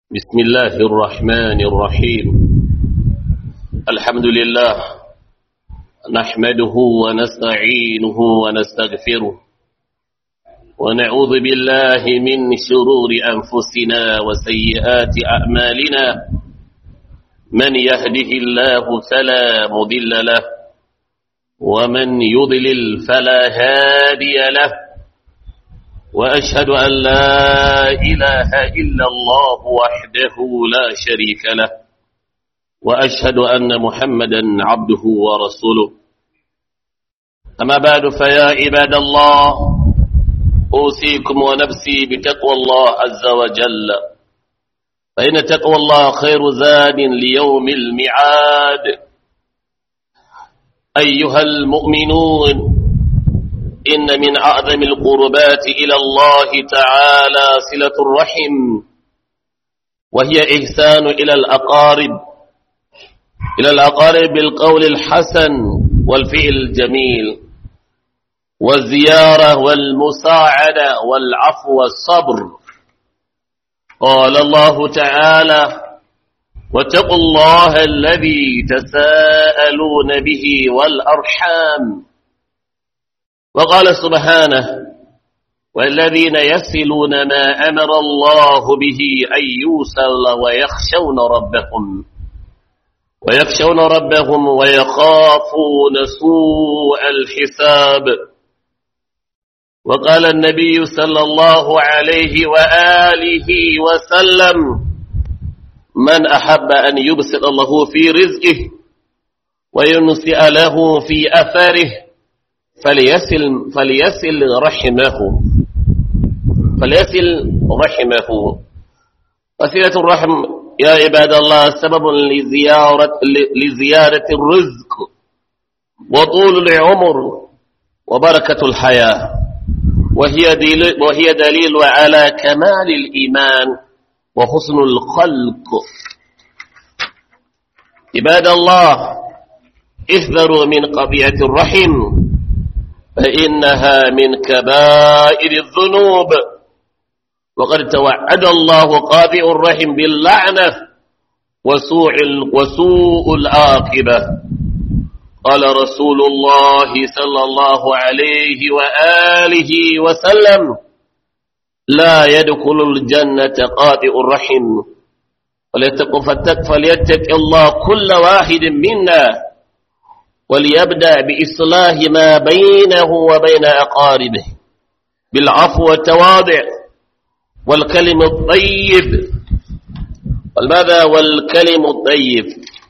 بسم الله الرحمن الرحيم الحمد لله نحمده ونستعينه ونستغفره ونعوذ بالله من شرور أنفسنا وسيئات أعمالنا من يهده الله فلا مضل له ومن يضلل فلا هادي له وأشهد أن لا إله إلا الله وحده لا شريك له وأشهد أن محمدا عبده ورسوله أما بعد فيا عباد الله أوصيكم ونفسي بتقوى الله عز وجل فإن تقوى الله خير زاد ليوم الميعاد أيها المؤمنون إن من أعظم القربات إلى الله تعالى صلة الرحم وهي إحسان إلى الأقارب إلى الأقارب بالقول الحسن والفعل الجميل والزيارة والمساعدة والعفو والصبر قال الله تعالى واتقوا الله الذي تساءلون به والأرحام وقال سبحانه والذين يسلون ما أمر الله به أن يوصل ويخشون ربهم ويخشون ربهم ويخافون سوء الحساب وقال النبي صلى الله عليه وآله وسلم من أحب أن يبسط الله في رزقه وينسئ له في أثره فليسل فليسل رحمه فليسل رحمه وسيلة الرحم يا عباد الله سبب لزيارة لزيادة الرزق وطول العمر وبركة الحياة وهي دليل وهي دليل على كمال الإيمان وحسن الخلق عباد الله احذروا من قضية الرحم فإنها من كبائر الذنوب وقد توعد الله قاطع الرحم باللعنة وسوء, وسوء العاقبة قال رسول الله صلى الله عليه وآله وسلم لا يدخل الجنة قاطع الرحم فليتق الله كل واحد منا وليبدأ بإصلاح ما بينه وبين أقاربه بالعفو والتواضع والكلم الطيب والماذا والكلم الطيب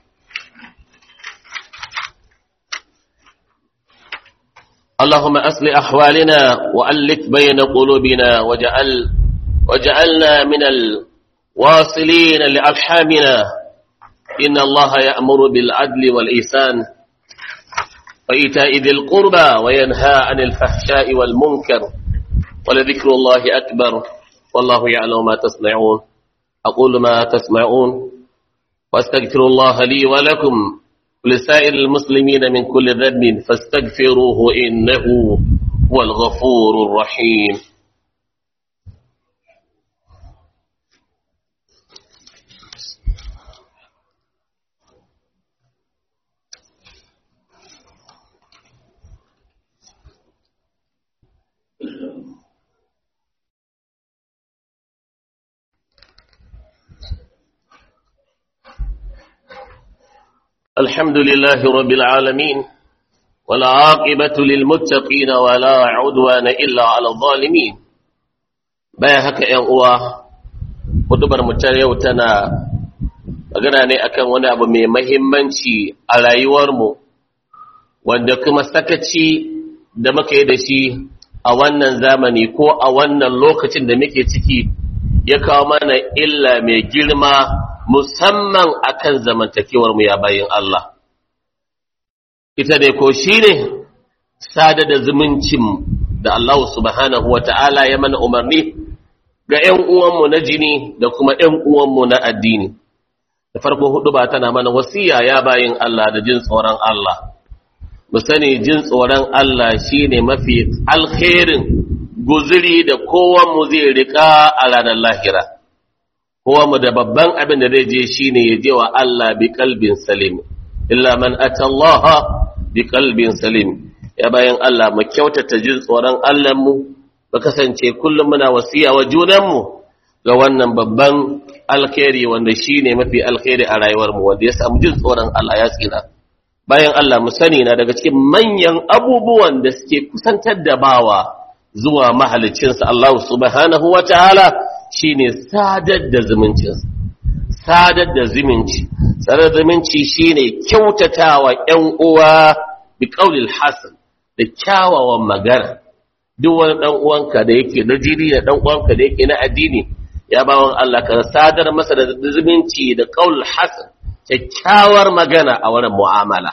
اللهم أصل أحوالنا وألف بين قلوبنا وجعل وجعلنا من الواصلين لأرحامنا إن الله يأمر بالعدل والإحسان وإيتاء ذي القربى وينهى عن الفحشاء والمنكر ولذكر الله أكبر والله يعلم ما تصنعون أقول ما تسمعون واستغفر الله لي ولكم ولسائر المسلمين من كل ذنب فاستغفروه إنه هو الغفور الرحيم الحمد لله رب العالمين ولا عاقبة للمتقين ولا عدوان إلا على الظالمين baya haka ‘yan uwa hudubar mutar yau tana magana ne akan wani abu mai mahimmanci a rayuwarmu wanda kuma sakaci da muka yi da shi a wannan zamani ko a wannan lokacin da muke ciki ya kawo mana illa mai girma musamman akan zamantakewar mu ya bayin Allah ita dai ko shine sada da zumuncin da Allah subhanahu wata'ala ya mana umarni ga ƴan uwanmu na jini da kuma ƴan uwanmu na addini da farko hudu ba tana mana wasiya ya bayin Allah da jin tsoron Allah mu sani jin tsoron Allah shine mafi alkhairin guziri da kowanmu zai rika a ranar lahira kowa mu da babban abin da zai je shine ya je wa Allah bi qalbin salim illa man atallaha bi qalbin salim ya bayan Allah mu kyautata jin tsoron Allah mu ba kasance kullum muna wasiya wa junan mu ga wannan babban alkhairi wanda shine mafi alkhairi a rayuwar mu wanda ya samu jin tsoron Allah ya tsira bayan Allah mu sani na daga cikin manyan abubuwan da suke kusantar da bawa zuwa mahalicinsa Allah subhanahu wa ta'ala shi ne sadar da zumuncinsa, sadar da zumunci, sadar zumunci shi ne kyautatawa ‘yan uwa bi ƙaunil Hassan da kyawawan magana, duk wani ɗan uwanka da yake na jini da ɗan uwanka da yake na addini, ya bawan Allah ka sadar masa da zumunci da ƙaunil Hassan, kyakkyawar magana a wurin mu'amala.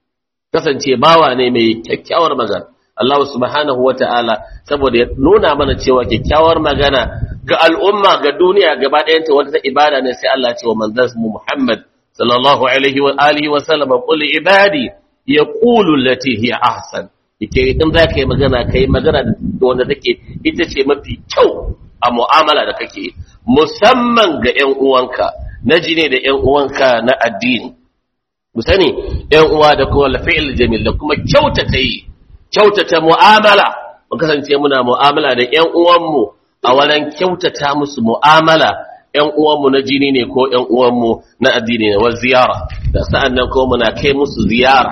Kasance bawa ne mai kyakkyawar magana. Allah subhanahu wa ta'ala saboda ya nuna mana cewa kyakkyawar magana ga al'umma ga duniya gaba ɗayanta wata ibada ne sai Allah ce wa manzan mu Muhammad sallallahu alaihi wa alihi wa sallam qul ibadi yaqulu allati hiya ahsan yake in za ka yi magana ka yi magana da wanda take ita ce mafi kyau a mu'amala da kake musamman ga ƴan uwanka na jine da ƴan uwanka na addini mu sani ƴan uwa da kuma lafi'il jamil da kuma kyautata yi kyautata mu'amala mu kasance muna mu'amala da ƴan uwanmu a wurin kyautata musu mu'amala ƴan uwanmu na jini ne ko ƴan uwanmu na addini ne wa ziyara da sa'annan ko muna kai musu ziyara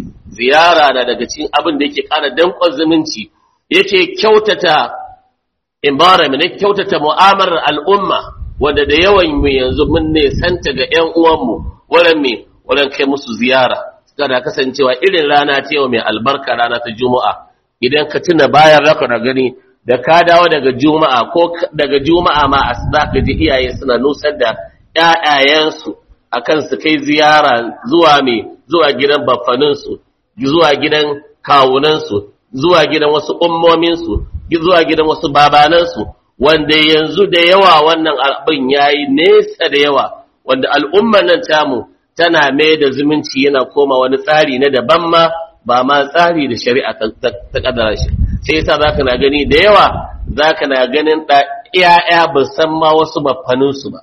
ziyara na daga cikin abin da yake ƙara danƙon zumunci yake kyautata environment yake kyautata mu'amalar al'umma wanda da yawan mu yanzu mun ne santa ga ƴan uwanmu wurin me wurin kai musu ziyara kada kasancewa irin rana ta yau mai albarka rana ta juma'a idan ka tuna bayan raka da gani da ka dawo daga juma'a ko daga juma'a ma a za ka ji iyaye suna nusar da ƴaƴayensu akan su kai ziyara zuwa mai zuwa gidan baffaninsu zuwa gidan kawunansu zuwa gidan wasu ummominsu zuwa gidan wasu babanansu wanda yanzu da yawa wannan abin yayi nesa da yawa wanda al'ummar nan tamu tana mai da zumunci yana koma wani tsari na daban ma ba ma tsari da shari'a ta kadara shi sai yasa zaka na gani da yawa zaka na ganin da ƴaƴa ba san ma wasu bafanin su ba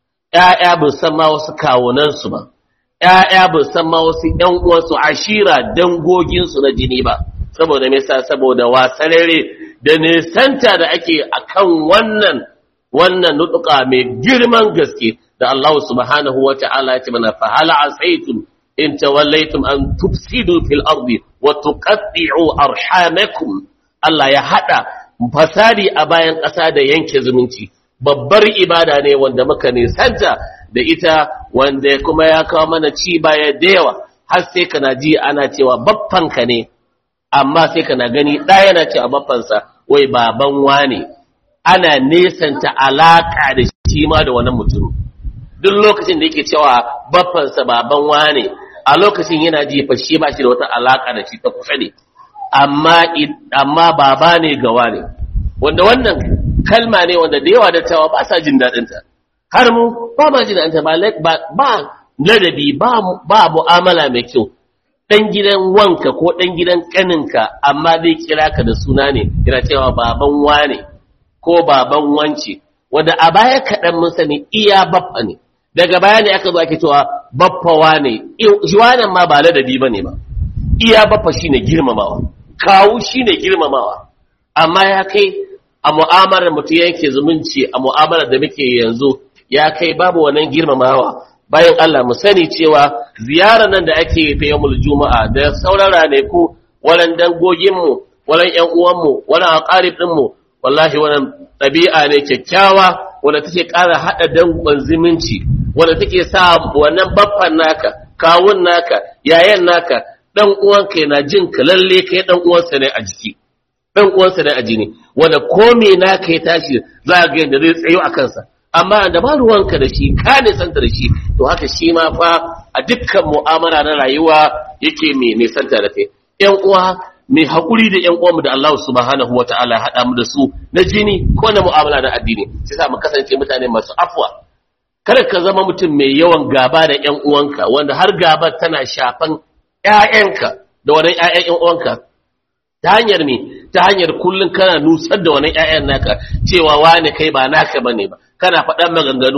ƴaƴa ba san ma wasu kawunan su ba ƴaƴa ba san ma wasu ƴan uwan su ashira dangogin su na jini ba saboda me yasa saboda wasarere da nesanta da ake akan wannan wannan nutuka mai girman gaske da Allah subhanahu wa ta'ala ya ce mana fa hala asaitum in tawallaitum an tufsidu fil ardi wa tuqatti'u arhamakum Allah ya hada fasadi a bayan ƙasa da yanke zumunci babbar ibada ne wanda muka nisanta da ita wanda kuma ya kawo mana ci baya da yawa har sai kana ji ana cewa baffanka ne amma sai kana gani ɗaya yana cewa baffansa wai baban wane ana nesanta alaka da shi ma da wannan mutum duk lokacin da yake cewa baffansa baban wane a lokacin yana ji fa shi ba shi da wata alaka da shi ta kusa ne amma amma baba ne ga wane wanda wannan kalma ne wanda da yawa da cewa ba sa jin daɗin ta har mu ba ma jin daɗin ta ba ba ladabi ba ba mu'amala mai kyau dan gidan wanka ko dan gidan kaninka amma zai kira ka da suna ne yana cewa baban wane ko baban wance wanda a baya kaɗan mun sani iya baffa ne daga baya ne aka zo ake cewa baffawa ne jiwanan ma ba ladabi ba ne ba iya baffa shine girmamawa kawu shine girmamawa amma ya kai a mu'amalar mutum yanke zumunci a mu'amalar da muke yanzu ya kai babu wannan girmamawa bayan Allah mu sani cewa ziyarar nan da ake ta yawmul juma'a da sauran ranaku walan dangoginmu walan ƴan uwanmu walan aqarib ɗinmu wallahi wannan ɗabi'a ne kyakkyawa wanda take ƙara haɗa dangon zumunci wanda take sa wannan baffan naka kawun naka yayan naka dan uwanka yana jin ka lalle kai dan uwansa ne a jiki dan uwansa ne a jini wanda ko me naka ya tashi za ga yadda zai tsayo a kansa amma da ba ruwanka da shi ka nisanta da shi to haka shi ma fa a dukkan mu'amala na rayuwa yake mai nisanta da kai ƴan uwa mai haƙuri da ƴan uwanmu da Allah subhanahu wa ta'ala ya haɗa mu da su na jini ko na mu'amala na addini sai sa mu kasance mutane masu afwa kada ka zama mutum mai yawan gaba da ƴan uwanka wanda har gaba tana shafan ƴaƴanka da wannan ƴaƴan ƴan uwanka ta hanyar me ta hanyar kullun kana nusar da wannan ƴaƴan naka cewa wani kai ba naka bane ba kana faɗan maganganu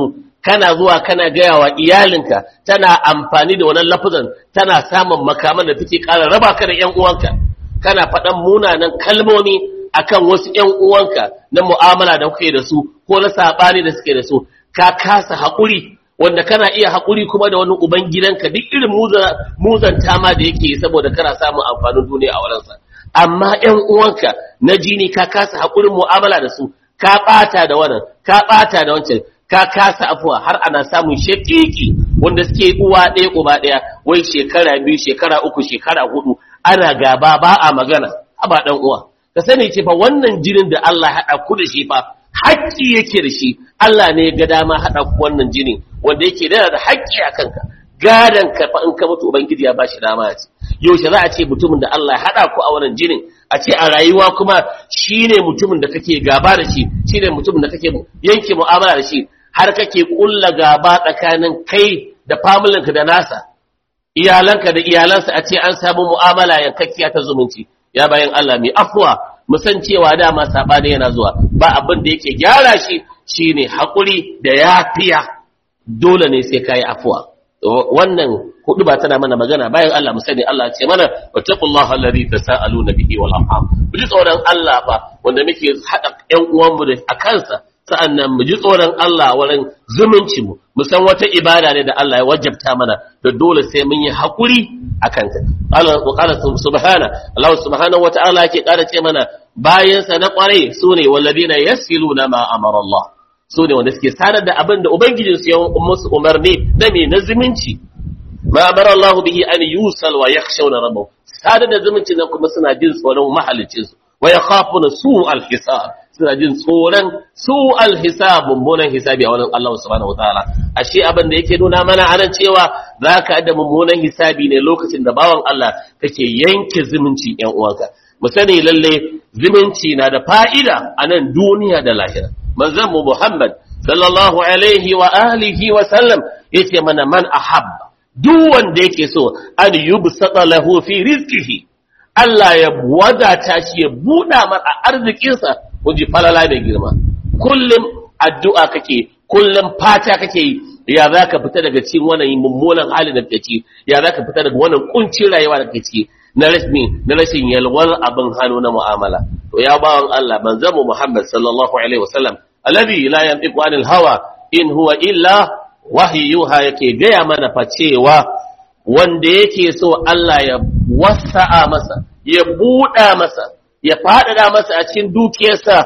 kana zuwa kana gaya wa iyalinka tana amfani da wannan lafazan tana samun makaman da take ƙara raba ka da ƴan uwanka kana faɗan munanan kalmomi akan wasu ƴan uwanka na mu'amala da kuke da su ko na saɓani da suke da su ka kasa haƙuri wanda kana iya haƙuri kuma da wani uban gidanka duk irin muzanta ma da yake saboda kana samun amfanin duniya a wurinsa amma ƴan uwanka na jini ka kasa haƙurin mu'amala da su ka ɓata da wannan ka ɓata da wancan ka kasa afuwa har ana samun shakiki wanda suke uwa ɗaya uba ɗaya wai shekara biyu shekara uku shekara hudu ana gaba ba a magana ba ɗan uwa ka sani ce fa wannan jinin da Allah ya haɗa ku da shi fa haƙƙi yake da shi Allah ne ga dama haɗa ku wannan jini wanda yake da da haƙƙi a kanka gadan ka fa in ka mutu ubangiji ya ba shi dama ya ce yaushe za a ce mutumin da Allah ya haɗa ku a wannan jinin a ce a rayuwa kuma shine mutumin da kake gaba da shi shine mutumin da kake yanke mu'amala da shi har kake kulla gaba tsakanin kai da familinka da nasa iyalanka da iyalansa a ce an samu mu'amala yankakkiya ta zumunci ya bayan Allah mai afuwa mu san cewa dama sabani yana zuwa ba abin da yake gyara shi shine hakuri da yafiya dole ne sai kai afuwa wannan hudu ba tana mana magana bayan Allah mu sani Allah ce mana wattaqullaha alladhi tasaaluna bihi wal arham mu ji tsoron Allah fa wanda muke hada ƴan uwanmu da a kansa sa'annan mu ji tsoron Allah wurin zumunci mu mu san wata ibada ne da Allah ya wajabta mana da dole sai mun yi hakuri akan ta Allah qala subhana Allah subhanahu wata'ala yake ƙara ce mana bayan sa na kware sune walladina yasiluna ma amara Allah sune wanda suke sadar da abin da ubangijin su ya musu umarni na me na zumunci ma amara Allah bihi an yusal wa yakhshawna rabbahu sadar da zumunci nan kuma suna jin tsoron mahalicin su wa yakhafuna su'al hisab suna jin tsoron su alhisab mummunan hisabi a wurin Allah subhanahu wataala ashe abin da yake nuna mana anan cewa zaka da mummunan hisabi ne lokacin da bawan Allah kake yanke zumunci ƴan uwanka mu sani lalle zumunci na da fa'ida a nan duniya da lahira manzon mu Muhammad sallallahu alaihi wa alihi wa sallam yace mana man ahabba duk wanda yake so an yubsata lahu fi rizqihi Allah ya wadata shi ya buɗa mar a arzikinsa ji falala mai girma kullum addu'a kake kullum fata kake yi ya za ka fita daga cikin wannan mummunan halin da kake ciki ya za ka fita daga wannan kuncin rayuwa da kake ciki na rashin na rashin yalwar abin hannu na mu'amala to ya bawan Allah manzon mu Muhammad sallallahu alaihi wasallam alladhi la yantiqu anil hawa in huwa illa wahyuha yake gaya mana fa cewa wanda yake so Allah ya wasa'a masa ya buɗa masa ya faɗaɗa masa a cikin dukiyarsa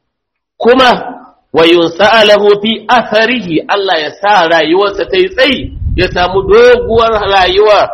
kuma wa yunsa'alahu fi atharihi Allah ya sa rayuwarsa ta yi tsayi ya samu doguwar rayuwa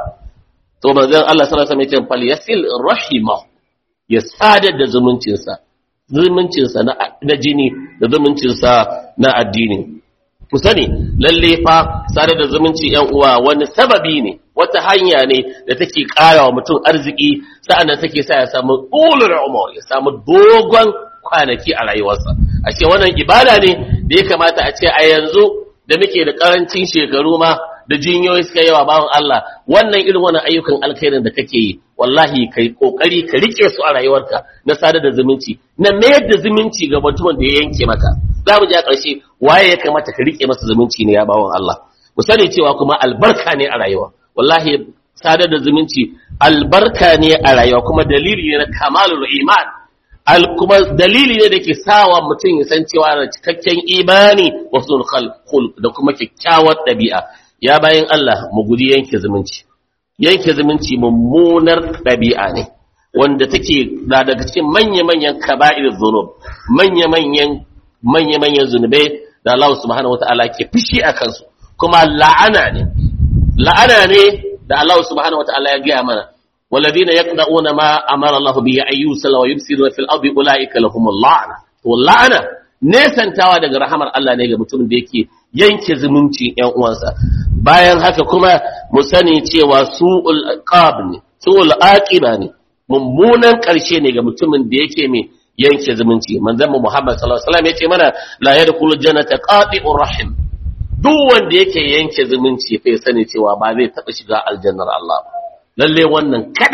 to manzon Allah sallallahu alaihi wasallam fal yasil rahima ya sadar da zumuncinsa zumuncinsa na jini da zumuncinsa na addini ku sani lalle fa sadar da zumunci yan uwa wani sababi ne wata hanya ne da take ƙara wa mutum arziki sa'annan take sa ya samu ulul umur ya samu dogon kwanaki a rayuwarsa a ce wannan ibada ne da ya kamata a ce a yanzu da muke da karancin shekaru ma da jinyoyi suka yawa bawan Allah wannan irin wannan ayyukan alkhairin da kake yi wallahi kai kokari ka rike su a rayuwarka na sadar da zumunci na mayar da zumunci ga mutumin da ya yanke maka za mu je a ƙarshe waye ya kamata ka rike masa zumunci ne ya bawan Allah mu sani cewa kuma albarka ne a rayuwa wallahi sadar da zumunci albarka ne a rayuwa kuma dalili ne na kamalul iman al kuma dalili ne da ke sawa mutum ya san cewa da cikakken imani wa sul khulq da kuma kyakkyawar ɗabi'a ya bayan Allah mu guji yanke zumunci yanke zumunci mummunar ɗabi'a ne wanda take da daga cikin manya-manyan kaba'ir zunub manya-manyan manya-manyan zunubai da Allah subhanahu wata'ala ke fushi a kansu kuma la'ana ne la'ana ne da Allah subhanahu wata'ala ya gaya mana walladina yaqda'una ma amara Allah bi ayyusal wa yufsiduna fil ardi ulaika lahumul la'na to la'ana nesantawa daga rahamar Allah ne ga mutumin da yake yanke zumunci ƴan uwansa bayan haka kuma mu sani cewa su'ul qab ne su'ul aqiba ne mummunan ƙarshe ne ga mutumin da yake mai yanke zumunci manzon Muhammad sallallahu alaihi wasallam yace mana la yadkhulu jannata qati'ur rahim duk wanda yake yanke zumunci fa sani cewa ba zai taba shiga aljannar Allah ba lalle wannan kadai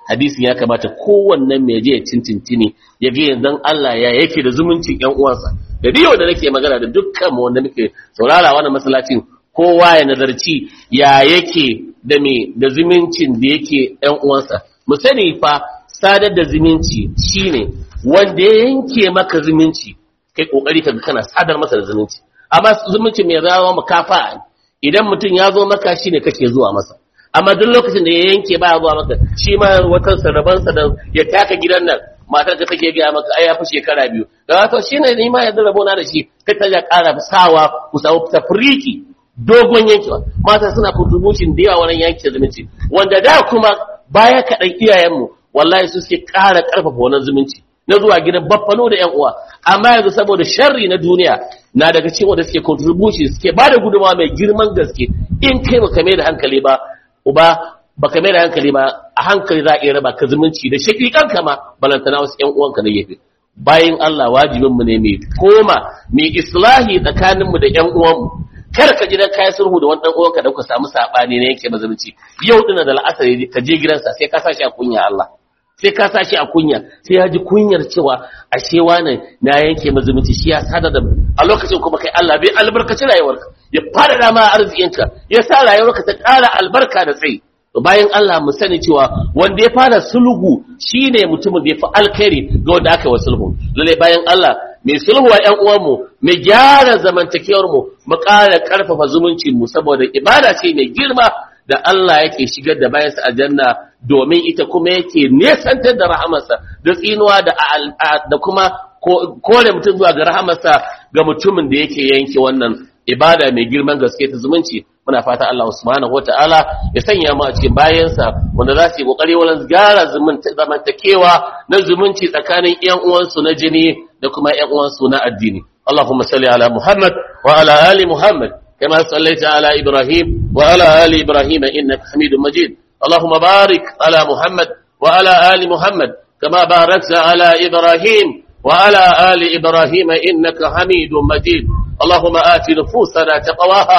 hadisin ya kamata kowannen mai je ya cincintini ya ga yanzu Allah ya yake da zumuncin ƴan uwansa da biyo da nake magana da dukkan mu wanda muke saurara wannan masallacin kowa ya nazarci ya yake da me da zumuncin da yake ƴan uwansa mu sani fa sadar da zumunci shine wanda ya yanke maka zumunci kai kokari kaga kana sadar masa da zumunci amma zumunci mai zama makafa idan mutum ya zo maka shine kake zuwa masa amma duk lokacin da ya yanke baya zuwa maka shi ma wata sarabansa da ya taka gidan nan matar ka take gaya maka ai ya fi shekara biyu da wato shine ni ma yanzu rabona da shi kai ta ja ƙara sawa ku samu tafriki dogon yankewa mata suna contribution da yawa wurin yanke zumunci wanda da kuma baya kaɗan iyayenmu wallahi su suke ƙara ƙarfafa wannan zumunci na zuwa gidan baffano da 'yan uwa amma yanzu saboda sharri na duniya na daga cikin wanda suke contribution suke ba da gudunmawa mai girman gaske in kai baka mai da hankali ba uba baka mai da hankali ba a hankali za a iya raba ka zumunci da shakikan kama balantana wasu 'yan uwanka na gefe bayan Allah wajibinmu ne mai koma mai islahi tsakaninmu da 'yan uwanmu kar ka ji dan kai sulhu da wani dan uwanka da ku samu sabani ne yake mazumci yau dina da la'asari ka je gidansa sai ka sashi a kunya Allah sai ka sashi a kunya sai ya ji kunyar cewa ashe wani na yanke mazumci shi ya sada da a lokacin kuma kai Allah bai albarkaci rayuwarka ya fara da ma arzikinka ya sa rayuwarka ta ƙara albarka da tsayi bayan Allah mu sani cewa wanda ya fara sulhu shine mutumin da ya fi alkhairi ga wanda aka yi wa sulhu lalle bayan Allah mai sulhu wa ƴan uwanmu mai gyara zamantakewar mu mu ƙara ƙarfafa zumuncin mu saboda ibada ce mai girma da Allah yake shigar da bayansa aljanna domin ita kuma yake nesantar da rahamarsa da tsinuwa da da kuma kore mutum zuwa ga rahamarsa ga mutumin da yake yanke wannan ibada mai girman gaske ta zumunci muna fata Allah subhanahu wataala ya sanya mu a cikin bayansa wanda za su yi kokari wajen gyara zamantakewa na zumunci tsakanin ƴan uwansu na jini da kuma ƴan uwansu na addini Allahumma salli ala Muhammad wa ala ali Muhammad kama sallaita ala Ibrahim wa ala ali Ibrahim innaka Hamidum Majid Allahumma barik ala Muhammad wa ala ali Muhammad kama barakta ala Ibrahim wa ala ali Ibrahim innaka Hamidum Majid اللهم آت نفوسنا تقواها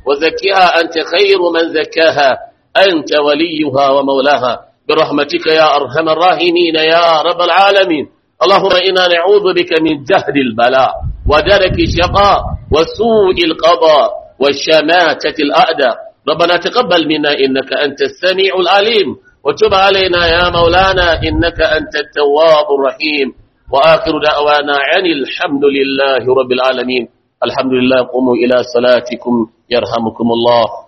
وزكها أنت خير من زكاها أنت وليها ومولاها برحمتك يا أرحم الراحمين يا رب العالمين اللهم إنا نعوذ بك من جهد البلاء ودرك الشقاء وسوء القضاء والشماتة الأعداء ربنا تقبل منا إنك أنت السميع العليم وتب علينا يا مولانا إنك أنت التواب الرحيم وآخر دعوانا عن الحمد لله رب العالمين الحمد لله قوموا إلى صلاتكم يرحمكم الله